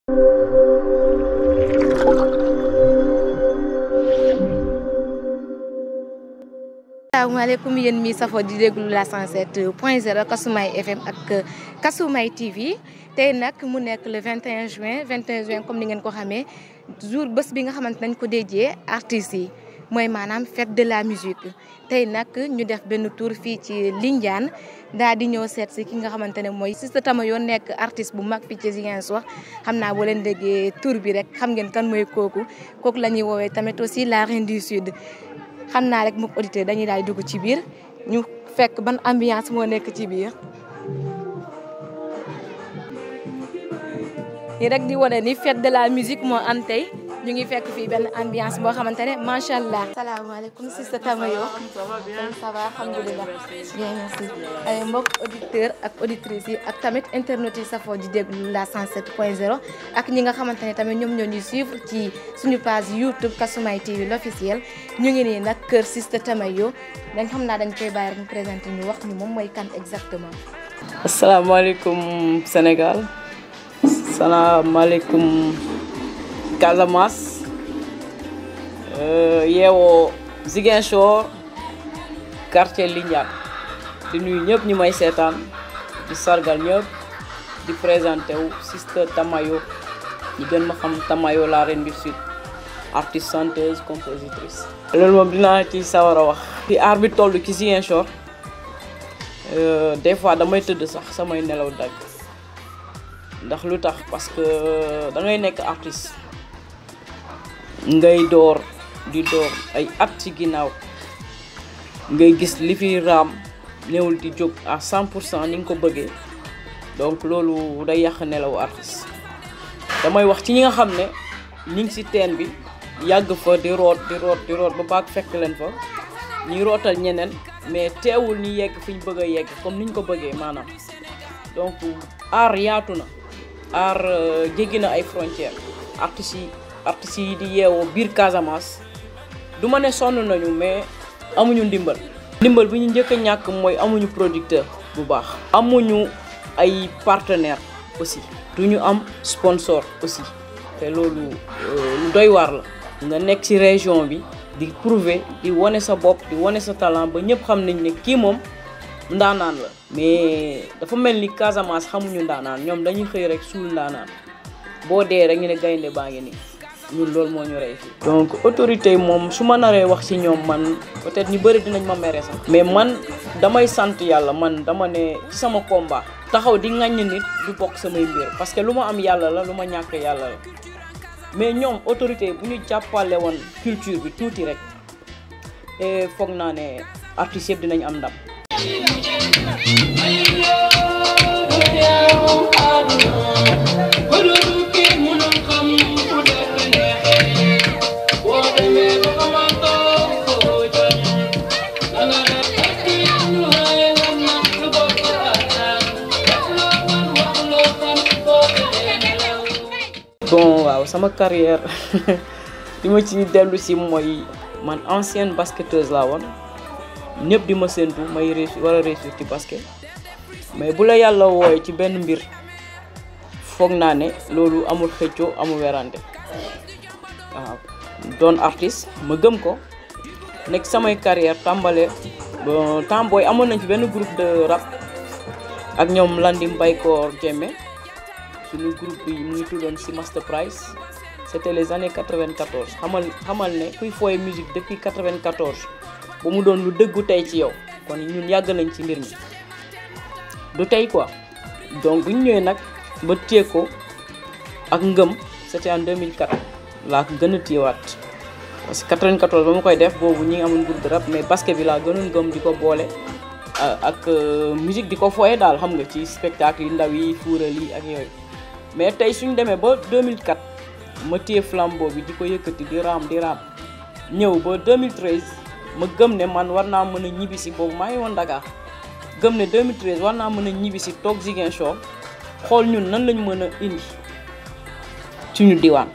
asalaamaaleykum yéen mi safo di déglu la 107 point 0 Kasumay FM ak Kasumay TV tey nag mu nekk le 21 juin 21 juin comme ni ngeen ko xamee jour bés bi nga xamante nañ ko déjee artistes yi mooy maanaam fête de la musique tey nag ñu def benn tour fii ci Lindiane daal di ñëw seet si ki nga xamante ne mooy Sista Tamayo nekk artiste bu mag fii ci Ziguinchor xam naa boo leen déggee tour bi rek xam ngeen kan mooy kooku kooku la ñuy woowee tamit aussi la reine du sud xam naa rek mook auditeur dañuy daal dugg ci biir ñu fekk ban ambiance moo nekk ci biir yi rek di wane ni fête de la musique moo am tey ñu ngi fekk fii benn ambiance boo xamante ne macha allah. salaamaaleykum Sista Tamayo. ça va bien ça va alhamdulilah. bien merci ay mbokk auditeur ak auditrices yi ak tamit internautes yi safoo di déglu la 107 point 0 ak ñi nga xamante ne tamit ñoom ñoo ñuy suivre ci suñu page YouTube Kasumay TV l'officiel ñu ngi nii nag kër Sista Tamayo dañ xam naa dañ koy bàyyi rek ñu présenté ñu wax ñu moom mooy kan exactement. asalaamaaleykum Sénégal salaamaaleykum Casamance yeewoo Ziguinchor quartier Lindiane di nuyu ñëpp ñu may seetaan di sargal ñëpp di présenté wu Sista Tamayo ñu gën ma xam Tamayo la reine du sud artiste chanteuse compositrice. loolu moom dinaa ci sawar a wax. fi aar bi toll ci Ziguinchor des fois damay tëdd sax samay nelaw dagg ndax lu tax parce que da ngay nekk artiste. ngay door di door ay at ci ginnaaw ngay gis li fi raam néewul di jóg à 100 pour cent ni nga ko bëggee donc loolu day yàq nelaw artiste damay wax ci ñi nga xam ne ñi ngi ci teen bi yàgg fa di root di root di root ba baag fekk leen fa ñuy rootal ñeneen mais teewul ni yegg fi ñu bëgg a yegg comme ni ñu ko bëggee maanaam donc aar yaatu na aar jéggi na ay frontières artistes yi artistes yi di yeewoo biir Casamance du ma ne sonn nañu mais amuñu ndimbal. ndimbal bi ñu njëkk a ñàkk mooy amuñu producteur bu baax. amuñu ay partenaires aussi. du ñu am sponsor aussi. te loolu lu doy waar la. nga nekk ci région bi di prouver di wane sa bopp di wane sa talent ba ñëpp xam nañ ne kii moom ndaanaan la. mais dafa mel ni Casamance xamuñu ndaanaan ñoom dañuy xëy rek suul ndaanaan boo dee rek ñu ne gaynde baa ngi nii. ñun loolu moo ñu rey fii donc autorité yi moom su ma naree wax ci ñoom man peut-être ñu bëri dinañ ma mere sax mais man damay sant yàlla man dama ne ci sama combat taxaw di ŋaññ nit du bokk samay mbir parce que lu ma am yàlla la lu ma ñàkk yàlla la mais ñoom autorité bu ñu jàppale woon culture bi tuuti rek et foog naa ne artistes yëpp dinañ am ndam bon waaw sama carrière li ma ci dellu si mooy man ancienne basketteuse laa woon ñëpp di ma séntu may réussir war a réussir ci basket mais bu la yàlla wooye ci benn mbir foog naa ne loolu amul xëccoo amul werante waaw doon artiste ma gëm ko nekk samay carrière tàmbale bon temps booy amoon nañ fi benn groupe de rap ak ñoom Landim Baykoor Jemme suñu groupe bi mu ngi tuddoon si Master Price c'était les années 94 xamal xamal ne kuy fooye musique depuis 94 ba mu doon lu dëggu tey ci yow kon ñun yàgg nañ ci mbir mi du tey quoi donc bu ñu ñëwee nag ba téye ko ak ngëm c'était en 2004 laa ko gën a téyewaat parce que 94 ba ma koy def boobu ñi ngi amoon groupe de rap mais basket bi laa gënoon ngëm di ko boole ak musique di ko fooye daal xam nga ci spectacle yi ndaw yi fuural yi ak yooyu mais tey suñ demee ba 2004 ma téye flambeau bi di ko yëkkati di raam di raam ñëw ba 2013 ma gëm ne man war naa mën a ñibbi si boobu maa ngi woon Dakar gëm ne 2013 war naa mën a ñibbi si toog Ziguinchor xool ñun nan lañ mën a indi suñu diwaan.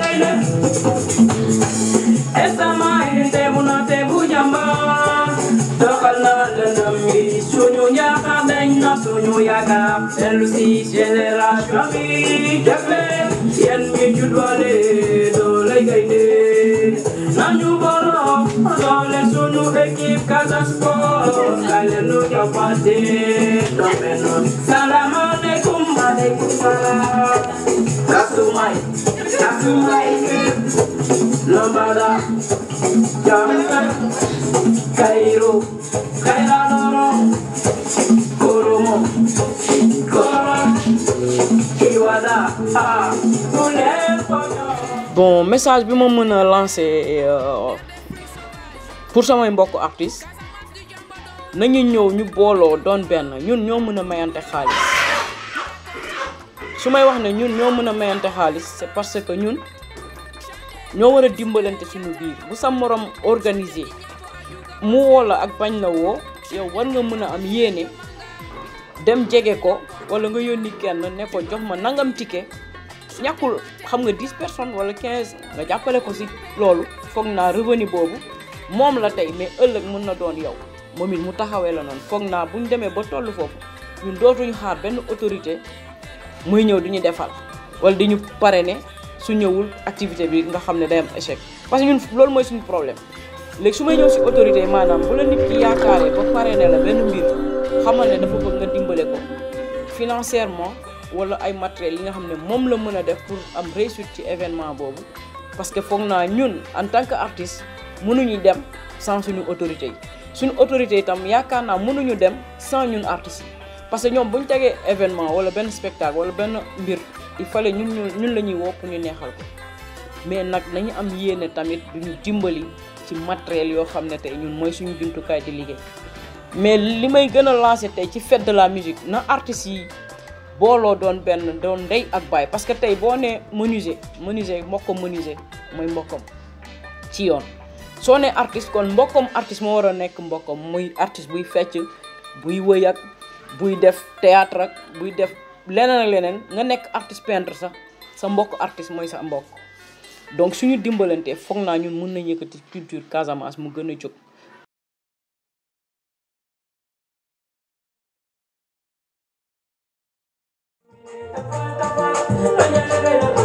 Esta magente, una te doxal na lëndëm yi suñu yaakaar dañ na suñu yaakaar dellu si génération bi def leen yéen ñi juddoole doole gaynde nañu borom doole suñu équipe Casa Sport kay leen nu jàppante doon benn salaamaaleykum maaleykum salaam kasumay kasumay lambada jamaica Cairo Kairanoro Koromo Koro Iwada ah bon message bi ma mën a lancer euh, pour samay mbokk artistes nañu ñëw ñu booloo doon benn ñun ñoo mën a mayante xaalis su may wax ne ñun ñoo mën a mayante xaalis c'est parce que ñun ñoo war a dimbalante suñu biir bu sa morom organisé mu woo la ak bañ la woo yow war nga mën a am yéene dem jege ko wala nga yónni kenn ne ko jox ma nangam ticket ñàkkul xam nga 10 personnes wala 15 nga jàppale ko si loolu foog naa revenu boobu moom la tey mais ëllëg mën na doon yow moom it mu taxawee la noonu foog naa bu ñu demee ba toll foofu ñun dootuñu xaar benn autorité muy ñëw di ñu defal wala di ñu parrainer su ñëwul activité bi nga xam ne day am échec parce que ñun loolu mooy suñu problème léegi su may ñëw si autorité yi maanaam bu la nit ki yaakaaree ba parrainer la benn mbir xamal ne dafa bëgg nga dimbale ko financièrement wala ay matériels yi nga xam ne moom la mën a def pour am réussite ci événement boobu parce que foog naa ñun en tant que artiste mënuñu dem sans suñu autorité yi suñu autorité itam yaakaar naa mënuñu dem sans ñun artistes yi parce que ñoom bu ñu tegee événement wala benn spectacle wala benn mbir il fallait ñun ñu ñun la ñuy woo pour ñu neexal ko mais nag nañu am yéene tamit duñu dimbali ci matériel yoo xam ne tey ñun mooy suñu jumtukaay di liggéey mais li may gën a lancé tey ci fête de la musique na artistes yi booloo doon benn doon ndey ak baay parce que tey boo nee menuisier menuisier mbokkam menuisier mooy mbokkam ci yoon soo nee artiste kon mbokkam artiste moo war a nekk mbokkam muy artiste buy fecc buy wëy ak buy def théâtre ak buy def leneen ak leneen nga nekk artiste peintre sax sa mbokk artiste mooy sa mbokk donc suñu dimbalante foog naa ñun mën nañu yëkkati culture Casamance mu gën a jóg Thank you.